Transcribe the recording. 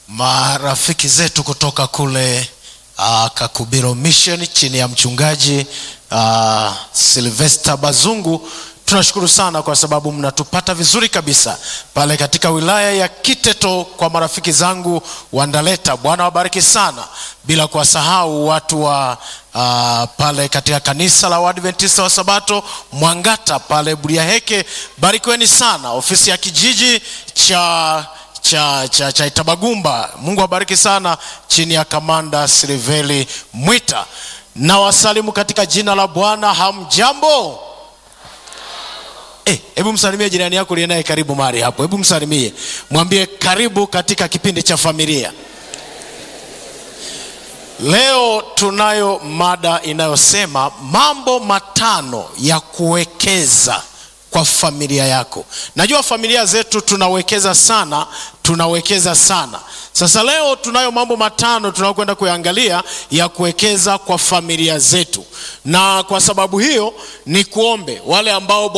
marafiki zetu kutoka kule uh, Kakubiro Mission chini ya mchungaji uh, Sylvester Bazungu. Tunashukuru sana kwa sababu mnatupata vizuri kabisa pale katika wilaya ya Kiteto. Kwa marafiki zangu wa Ndaleta, Bwana wabariki sana, bila kuwasahau watu wa uh, pale katika kanisa la Waadventista wa Sabato Mwangata pale Buriaheke, barikiweni sana. Ofisi ya kijiji cha cha, cha, cha Itabagumba, Mungu abariki sana, chini ya kamanda Silveli Mwita. Na wasalimu katika jina la Bwana. Hamjambo? Hebu msalimie jirani yako uliye naye karibu mahali hapo, hebu msalimie, mwambie karibu katika kipindi cha familia. Leo tunayo mada inayosema mambo matano ya kuwekeza kwa familia yako. Najua familia zetu tunawekeza sana, tunawekeza sana. Sasa leo tunayo mambo matano tunayokwenda kuyaangalia ya kuwekeza kwa familia zetu, na kwa sababu hiyo ni kuombe wale ambao